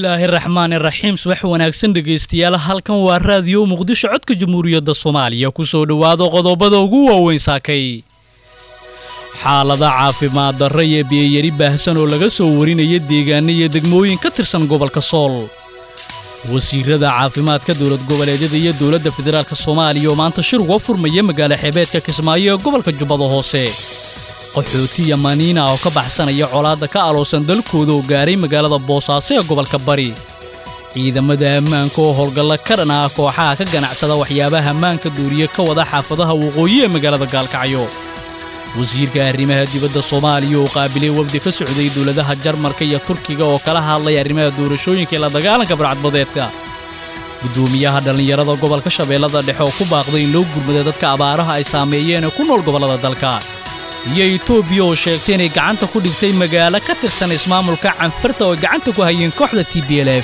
bismillaahi raxmaan iraxiim subax wanaagsan dhegaystayaal halkan waa raadiyo muqdisho codka jamhuuriyadda soomaaliya kusoo dhowaado qodobada ugu waaweyn saakay xaalada caafimaad darra iyo biyayari baahsan oo laga soo warinaya deegaano iyo degmooyin ka tirsan gobolka sool wasiirada caafimaadka dowlad goboleedyada iyo dowladda federaalk soomaaliya oo maanta shir uga furmaya magaalo xebeedka kismaayo ee gobolka jubbada hoose qaxootiya maniina oo ka baxsanaya colaadda ka aloosan dalkooda oo gaaray magaalada boosaaso ee gobolka bari ciidamada ammaanka oo howlgalla ka dhan ah kooxaha ka ganacsada waxyaabaha ammaanka duuriye ka wada xaafadaha waqooyi ee magaalada gaalkacyo wasiirka arrimaha dibadda soomaaliya oo qaabilay wafdi ka socday dowladaha jarmarka iyo turkiga oo kala hadlay arrimaha doorashooyinka ee la dagaalanka barcadbadeedka guddoomiyaha dhallinyarada gobolka shabeellada dhexe oo ku baaqday in loo gurmada dadka abaaraha ay saameeyeen ee ku nool gobollada dalka iyo etoobiya oo sheegtay inay gacanta ku dhigtay magaalo ka tirsan ismaamulka canfarta oo ay gacanta ku hayeen kooxda t b l f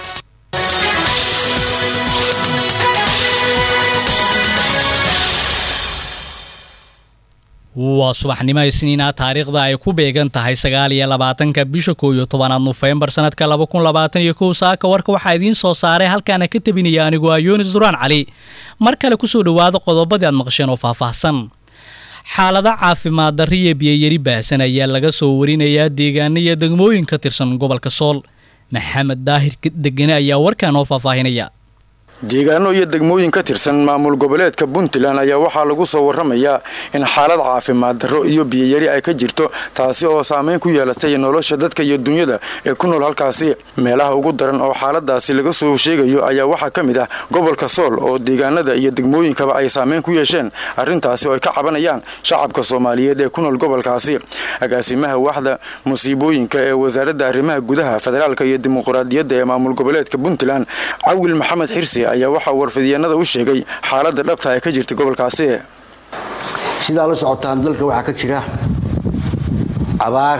waa subaxnimo isniina taariikhda ay ku beegan tahay sagaal iyo labaatanka bisha koow iyo tobanaad nofembar sannadka laba kun labaatan iyo kow saaka warka waxaa idiin soo saaray halkaana ka tebinaya anigu ah yunis duraan cali mar kale kusoo dhowaada qodobadii aad maqasheen oo faahfaahsan xaalada caafimaad darri iyo biyayari baahsan ayaa laga soo warinayaa deegaano iyo degmooyin ka tirsan gobolka sool maxamed daahir degane ayaa warkan oo faahfaahinaya deegaano iyo degmooyin ka tirsan maamul goboleedka puntland ayaa waxaa lagu soo waramayaa in xaalad caafimaad darro iyo biyayari ay ka jirto taasi oo saameyn ku yeelatay nolosha dadka iyo dunyada ee ku nool halkaasi meelaha ugu daran oo xaaladaasi laga soo sheegayo ayaa waxaa ka mid ah gobolka sool oo deegaanada iyo degmooyinkaba ay saameyn ku yeesheen arrintaasi oo ay ka cabanayaan shacabka soomaaliyeed ee ku nool gobolkaasi agaasimaha waaxda musiibooyinka ee wasaaradda arrimaha gudaha federaalka iyo dimuqraadiyadda ee maamul goboleedka puntland cawil maxamed xirsi ayaa waxaa warfidyaenada u sheegay xaaladda dhabta ee ka jirta gobolkaasi sidaa la socotaan dalka waxaa ka jira abaar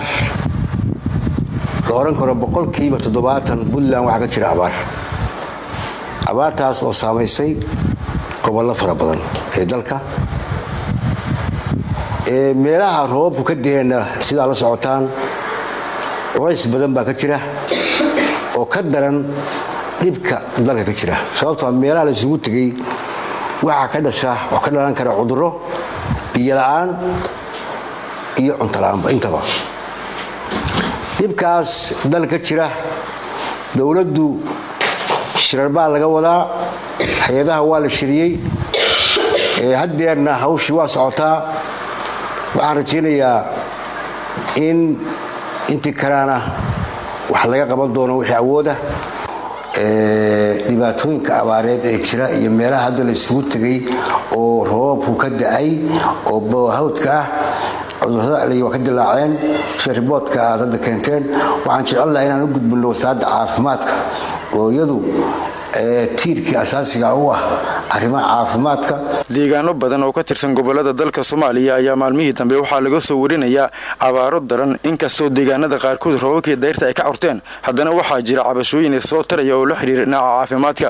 la odhan karo boqolkiiba toddobaatan puntland waxaa ka jira abaar abaartaas oo saamaysay gobollo fara badan ee dalka meelaha roobabku ka deheenna sidaa la socotaan culays badan baa ka jira oo ka daran dhibka dalka ka jira sababtoo meelaha la isugu tegay waxaa ka dhasha oo ka dhalan kara cudurro biyola-aan iyo cuntola'aanba intaba dhibkaas dalka ka jira dowladdu shirar baa laga wadaa hay-adaha waa la shiriyey haddeerna hawshii waa socotaa waxaan rajaynayaa in intii kaleana wax laga qaban doono wixii awooda dhibaatooyinka abaareed ee jira iyo meelaha hadda la isugu tegay oo roobabku ka da-ay oo bowhawdka ah cudurada waa ka dilaaceen sida riboodka aad hadda keenteen waxaan jecelnaha inaan u gudbinno wasaaradda caafimaadka oo iyadu tiirkii asaasiga u ah arrimaha caafimaadka deegaano badan oo ka tirsan gobolada dalka soomaaliya ayaa maalmihii dambe waxaa laga soo warinayaa abaaro daran inkastoo deegaanada qaarkood roobabkii dayrta ay ka curteen haddana waxaa jira cabashooyin soo taraya oo la xidhiira dhinaca caafimaadka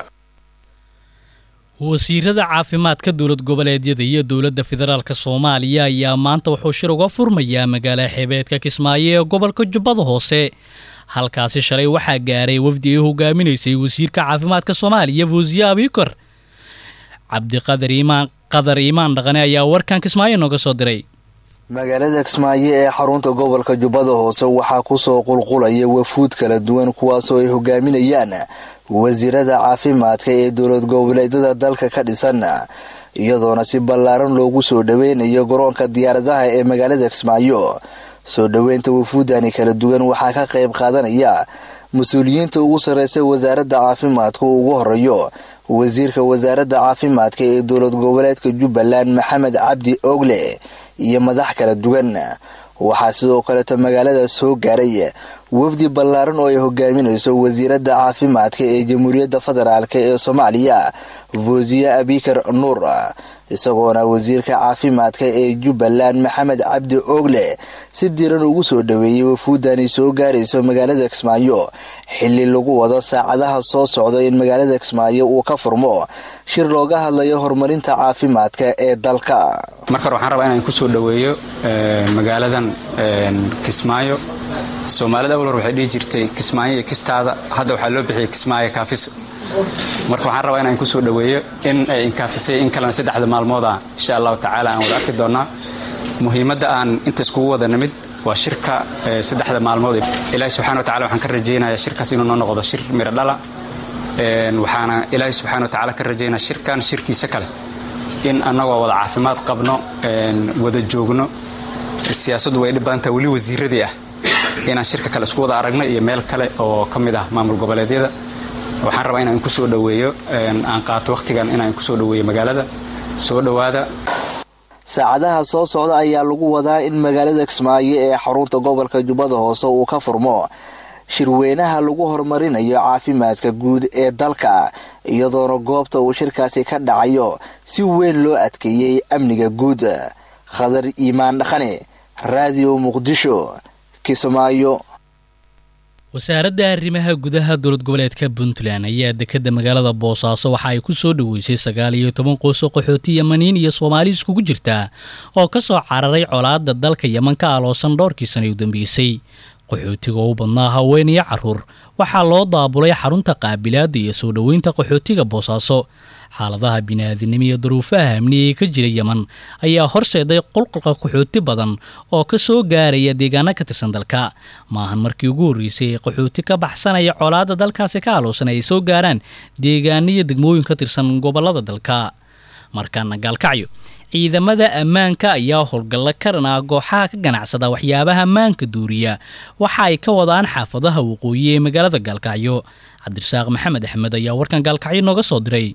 wasiirada caafimaadka dowlad goboleedyada iyo dowladda federaalk soomaaliya ayaa maanta wuxuu shir uga furmayaa magaala xebeedka kismaayo ee gobolka jubbada hoose halkaasi shalay waxaa gaaray wafdi ay hogaaminaysay wasiirka caafimaadka soomaaliya fuusiye abikor cabdiqadar iimaan qadar iimaan dhaqane ayaa warkan kismaayo nooga soo diray magaalada kismaayo ee xarunta gobolka jubbada hoose waxaa kusoo qulqulaya wafuud kala duwan kuwaasoo ay hogaaminayaan wasiirada caafimaadka ee dowlad goboleedyada dalka ka dhisan iyadoona si ballaaran loogu soo dhaweynayo garoonka diyaaradaha ee magaalada kismaayo soo dhoweynta wafuudani kala duwan waxaa ka qayb qaadanaya mas-uuliyiinta ugu sarreysa wasaaradda caafimaadka uu ugu horeeyo wasiirka wasaaradda caafimaadka ee dowlad goboleedka jubbaland maxamed cabdi ogle iyo madax kala duwan waxaa sidoo kaleeto magaalada soo gaaray wafdi ballaaran oo ay hogaaminayso wasiiradda caafimaadka ee jamhuuriyadda federaalk ee soomaaliya fuusiye abikar nuur isagoona wasiirka caafimaadka ee jubbaland maxamed cabdi ogle si diran ugu soo dhaweeyey wafuudani soo gaarayso magaalada kismaayo xili lagu wado saacadaha soo socda in magaalada kismaayo uu ka furmo shir looga hadlayo horumarinta caafimaadka ee dalka marka hore waxaan rabaa inaan kusoo dhaweeyo magaaladan kismaayo soomaalida awal hor waxay dhihi jirtay kismaayo iyo kistaada hadda waxaa loo bixiyay kismaayo kaafiso marka waxaan rabaa inaan kusoo dhoweeyo in ay inkaafisay in kalena saddexda maalmooda insha allahu tacaala aan wada arki doonnaa muhiimadda aan inta iskugu wada nimid waa shirka saddexda maalmood ilaahi subxana wa tacala waxaan ka rajaynayaa shirkaas inuu noo noqdo shir miro dhala waxaana ilaahi subxana wa tacala ka rajaynaya shirkan shirkiisa kale in annagoo wada caafimaad qabno wada joogno siyaasaddu way dhibbaantaa weli wasiiradii ah inaan shirka kale isku wada aragno iyo meel kale oo ka mid ah maamul goboleedyada waxaan rabaa inaan kusoo dhoweeyo aan qaato wakhtigan inaan kusoo dhoweeyo magaalada soo dhowaada saacadaha soo socda ayaa lagu wadaa in magaalada kismaayo ee xarunta gobolka jubbada hoose uu ka furmo shirweynaha lagu horumarinayo caafimaadka guud ee dalka iyadoona goobta uu shirkaasi ka dhacayo si weyn loo adkeeyey amniga guud khadar iimaan dhaqane raadiyo muqdisho kismaayo wasaaradda arrimaha gudaha dowlad goboleedka puntland ayaa dekadda magaalada boosaaso waxa ay ku soo dhoweysay sagaal iyo toban qoyso qaxooti yamaniin iyo soomaali iskugu jirta oo ka soo cararay colaadda dalka yeman ka aloosan dhowrkii sana u dambeysay qaxootiga u badnaa haween iyo caruur waxaa loo daabulay xarunta qaabilaadda iyo soo dhoweynta qaxootiga boosaaso xaaladaha bini'aadinimo iyo duruufaha amniga ee ka jira yeman ayaa horseeday qulqulka qaxooti badan oo ka soo gaaraya deegaano ka tirsan dalka maahan markii ugu horreysay ee qaxooti ka baxsanaya colaadda dalkaasi ka aloosan ay soo gaaraan deegaano iyo degmooyin ka tirsan gobollada dalka markaana gaalkacyo ciidamada ammaanka ayaa howlgalla karanaa gooxaha ka ganacsada waxyaabaha ammaanka duuriya waxa ay ka wadaan xaafadaha waqooyi ee magaalada gaalkacyo cabdirasaaq maxamed axmed ayaa warkan gaalkacyo nooga soo diray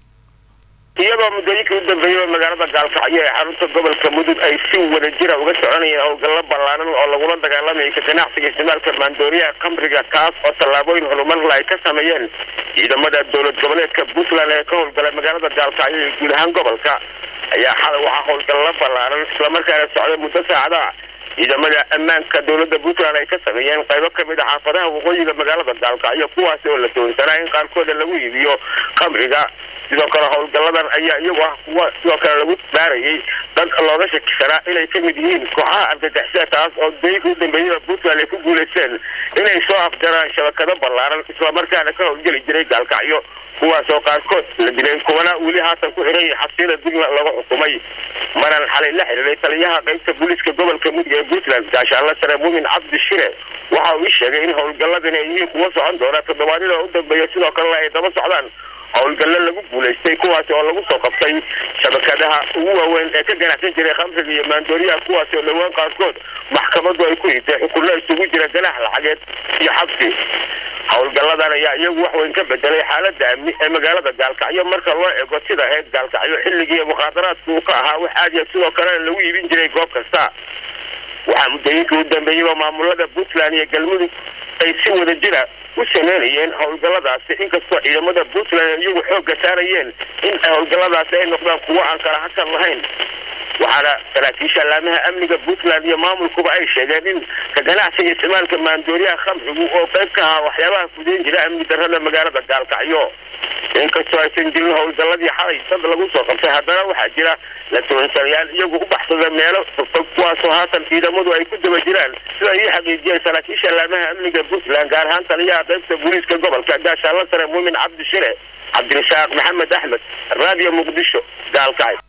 iyadoo muddooyinkii u dambeeyey oo magaalada gaalkacyo ee xarunta gobolka mudug ay si wada jira uga soconayeen howlgallo ballaaran oo lagula dagaalamayay ka ganacsiga isticmaalka maandooriyaha khamriga kaas oo tallaabooyin horumarla ay ka sameeyeen ciidamada dowlad goboleedka puntland ee ka howlgalay magaalada gaalkacyo iyo guud ahaan gobolka ayaa xalay waxaa howlgallo ballaaran islamarkaana socday muddo saacadaha ciidamada ammaanka dowladda puntland ay ka sameeyeen qaybo ka mid a xaafadaha waqooyiga magaalada gaalkacyo kuwaasi oo la doonsanaa in qaarkooda lagu iibiyo khamriga sidoo kale howlgalladan ayaa iyagu ah kuwa sidoo kale lagu baarayay dad looga shakisanaa inay ka mid yihiin kooxaha argagixisa taas oo dooyinka u dambeeyada puntland ay ku guulaysteen inay soo afjaraan shabakado ballaaran islamarkaana ka howlgeli jiray gaalkacyo kuwaas oo qaarkood la dilay kuwana weli haatan ku xiran yahay xabsiyada dugna lagu xukumay maran xalay la xiriiray taliyaha qaybta booliiska gobolka mudug ee puntland gaashaanla sare muumin cabdi shire waxa uu ii sheegay in howlgalladan ay yihiin kuwa socon doona toddobaadyada u dambeeya sidoo kalena ay daba socdaan howlgallo lagu guulaystay kuwaasi oo lagu soo qabtay shabakadaha ugu waaweyn ee ka ganacsan jiray khamriga iyo maandooriyaha kuwaasi oo dhowaan qaarkood maxkamadu ay ku hitay xukunno isugu jira ganax lacageed iyo xabsi howlgalladan ayaa iyagu wax weyn ka bedelay xaaladda amni ee magaalada gaalkacyo marka loo eego sida ahayd gaalkacyo xilligii mukhaadaraadku uu ka ahaa wax aadiya sidoo kalena lagu iibin jiray goob kasta waxaa muddooyinkii u dambeeyeyba maamulada puntland iyo galmudug ay si wada jira u sameynayeen howlgalladaasi inkastoo ciidamada puntland iyagu xoogga saarayeen in howlgalladaasi ay noqdaan kuwo aan kala hakan lahayn waxaana saraakiisha allaamaha amniga puntland iyo maamulkuba ay sheegeen in ka ganacsiga isticmaalka maandooriyaha khamrigu oo qayb ka ahaa waxyaabaha fudeyn jira amni darrada magaalada gaalkacyo inkastoo aysan jirin howlgalladii xalay dad lagu soo qabtay haddana waxaa jira la toonsanayaal iyagu u baxsada meelo fogfog kuwaasoo haatan ciidamadu ay ku daba jiraan sida ay ii xaqiijiyeen saraakiisha allaamaha amniga puntland gaar ahaan taliyaha qaybta booliiska gobolka gaashaanla sare muumin cabdi shire cabdirasaaq maxamed axmed raadiyo muqdisho gaalkacyo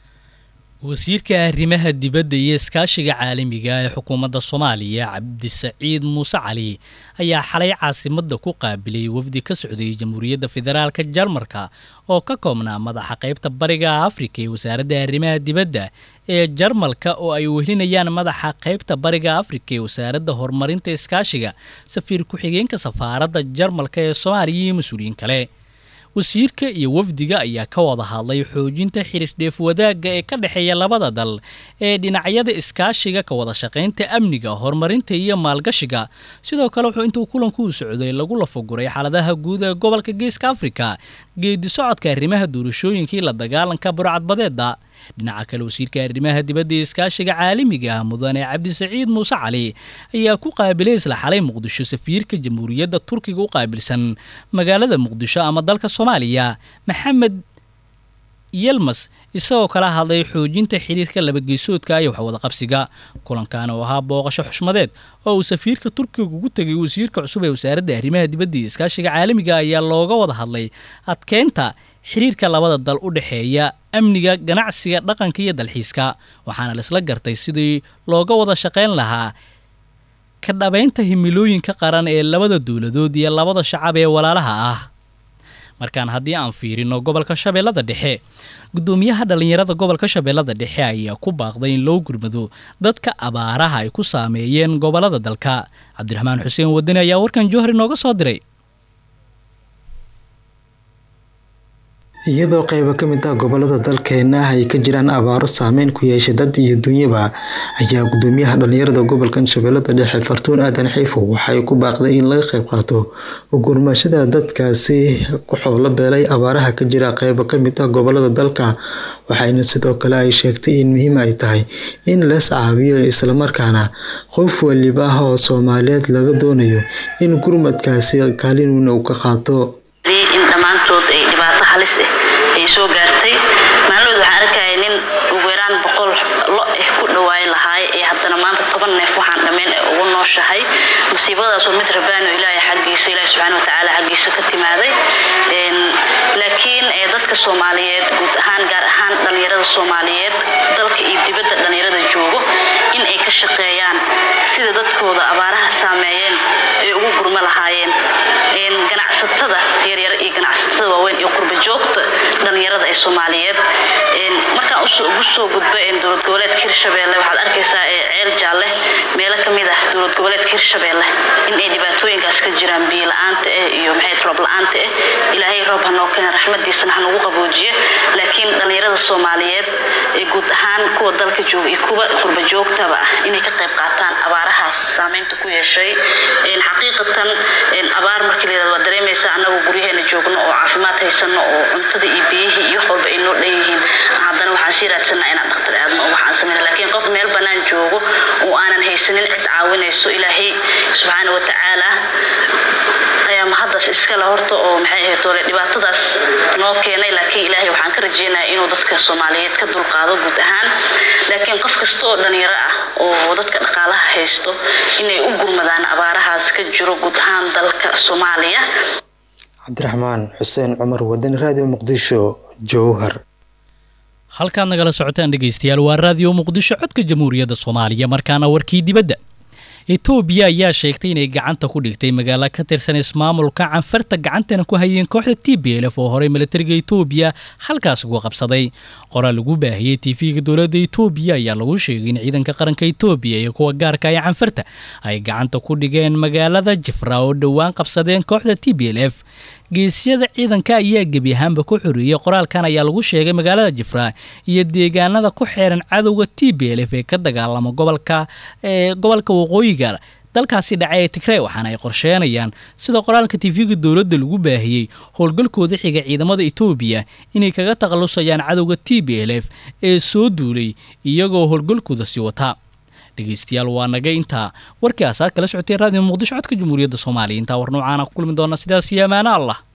wasiirka arrimaha dibadda iyo iskaashiga caalamiga ee xukuumadda soomaaliya cabdisaciid muuse cali ayaa xalay caasimadda ku qaabilay wafdi ka socday jamhuuriyadda federaalka jarmarka oo ka koobnaa madaxa qaybta bariga afrika ee wasaaradda arrimaha dibadda ee jarmalka oo ay wehelinayaan madaxa qaybta bariga afrika ee wasaaradda horumarinta iskaashiga safiir ku-xigeenka safaaradda jarmalka ee soomaaliya iyo mas-uuliyiin kale wasiirka iyo wafdiga ayaa ka wada hadlay xoojinta xiriirdheef wadaagga ee ka dhexeeya labada dal ee dhinacyada iskaashiga ka wada shaqaynta amniga horumarinta iyo maalgashiga sidoo kale wuxuu intuu kulanku u socday lagu lafaguray xaaladaha guud ee gobolka geeska afrika geedi socodka arrimaha doorashooyinkii la dagaalanka burcadbadeeda dhinaca kale wasiirka arrimaha dibadda ee iskaashiga caalamiga ah mudane cabdisaciid muuse cali ayaa ku qaabilay isla xalay muqdisho safiirka jamhuuriyadda turkiga u qaabilsan magaalada muqdisho ama dalka soomaaliya maxamed yelmas isagoo kala hadlay xoojinta xiriirka labageysoodka iyo waxwada qabsiga kulankan oo ahaa booqasho xushmadeed oo uu safiirka turkiga ugu tegay wasiirka cusub ee wasaaradda arrimaha dibadda iyo iskaashiga caalamiga ayaa looga wada hadlay adkeynta xiriirka labada dal u dhexeeya amniga ganacsiga dhaqanka iyo dalxiiska waxaana laisla gartay sidii looga wada shaqayn lahaa ka dhabaynta himilooyinka qaran ee labada dowladood iyo labada shacab ee walaalaha ah markaan haddii aan fiirino gobolka shabeellada dhexe guddoomiyaha dhallinyarada gobolka shabeellada dhexe ayaa ku baaqday in loo gurmado dadka abaaraha ay ku saameeyeen gobolada dalka cabdiraxmaan xuseen wadani ayaa warkan jowhar inooga soo diray iyadoo qaybo ka mid ah gobolada dalkeena ay ka jiraan abaaro saameyn ku yeeshay dad iyo dunyaba ayaa gudoomiyaha dhalinyarada gobolkan shabeellada dhexe fartuun aadan xiifo waxay ku baaqday in laga qayb qaato gurmashada dadkaasi ku xoolo beelay abaaraha ka jira qaybo ka mid ah gobolada dalka waxayna sidoo kale ay sheegtay in muhiim ay tahay in lees caabiyo islamarkaana qof waliba ah oo soomaaliyeed laga doonayo in gurmadkaasi kaalin weyn uu ka qaato in dhammaantood ay dhibaato halis ah ay soo gaartay maalmood waxaan arkaya nin ugu yaraan boqol lo ah ku dhawaayi lahaay ee haddana maanta toban neef waxaan dhammayn ee ugu nooshahay masiibadaas waa mid rabaano ilaahay xaggiisa ilaahi subxaana watacaala xaggiisa ka timaaday laakiin dadka soomaaliyeed guud ahaan gaar ahaan dhallinyarada soomaaliyeed dalka iyo dibadda dhallinyarada joogo in ay ka shaqeeyaan sida dadkooda abaaraha saameeyeen ay ugu gurmo lahaayeen ganacsatada yaryar iyo ganacsatada waaweyn iyo qurba joogta dhallinyarada ee soomaaliyeed markaan ugu soo gudbo dowlad goboleedka hirshabeelle waxaad arkaysaa ceel jaalle meelo ka mid ah dowlad goboleedka hirshabeelle in ay dhibaatooyinkaas ka jiraan biyo la-aanta ah iyo maxay roob la-aanta ah ilaahay roob hanoo keena raxmadiisana hanugu qaboojiye laakiin dhallinyarada soomaaliyeed ee guud ahaan kuwa dalka jooga iyo kuwa qurba joogtaba ah inay ka qayb qaataan abaarahaas saameynta ku yeeshay xaqiiqatan abaar markii layidhahdo waa dareemaysa annagu guryaheena joogno oo caafimaad haysano oo cuntada iyo biyihii iyo wax walba ay noo dhan yihiin haddana waxaan sii raadsanaa inaan dhakhtar aadno oo waxaan samayna laakiin qof meel bannaan joogo oo aanan haysanin cid caawinayso ilaahay subxaana wa tacaala ayaa mahaddaas iskale horta oo maxay ahayd ole dhibaatadaas noo keenay laakiin ilaahay waxaan ka rajeynayaa inuu dadka soomaaliyeed ka dulqaado guud ahaan laakiin qof kasta oo dhalinyaro ah oo dadka dhaqaalaha haysto inay u gurmadaan abaarahaas ka jiro guud ahaan dalka soomaaliya cabdiraxmaan xuseen cumar wadani raadiyo muqdisho jowhar halkaad nagala socotaan dhegaystayaal waa raadiyo muqdisho codka jamhuuriyadda soomaaliya markaana warkii dibadda etoobiya ayaa sheegtay inay gacanta ku dhigtay magaalo ka tirsan ismaamulka canfarta gacantana ku hayeen kooxda t b lf oo horey milatariga etoobiya halkaas uga qabsaday qoraal lagu baahiyey tv-ga dowladda etoobiya ayaa lagu sheegay in ciidanka qaranka etoobiya iyo kuwa gaarka ee canfarta ay gacanta ku dhigeen magaalada jifra oo dhowaan qabsadeen kooxda t b l f geesyada ciidanka ayaa gebi ahaanba ku xoreeyey qoraalkan ayaa lagu sheegay magaalada jifra iyo deegaanada ku xeeran cadowga t b l f ee ka dagaalama gobolka ee gobolka waqooyiga dalkaasi dhacay ee tigrey waxaana ay qorsheenayaan sida qoraalka tv-ga dowladda lagu baahiyey howlgalkooda xiga ciidamada etoobiya inay kaga takhalusayaan cadowga t b l f ee soo duulay iyagoo howlgalkooda sii wataa dhegeystayaal waa naga intaa warkii aasaad kala socotay raadiyo muqdisho codka jamhuuriyadda soomaaliya intaa war noocaana ku kulmi doona sidaas iyo amaano allah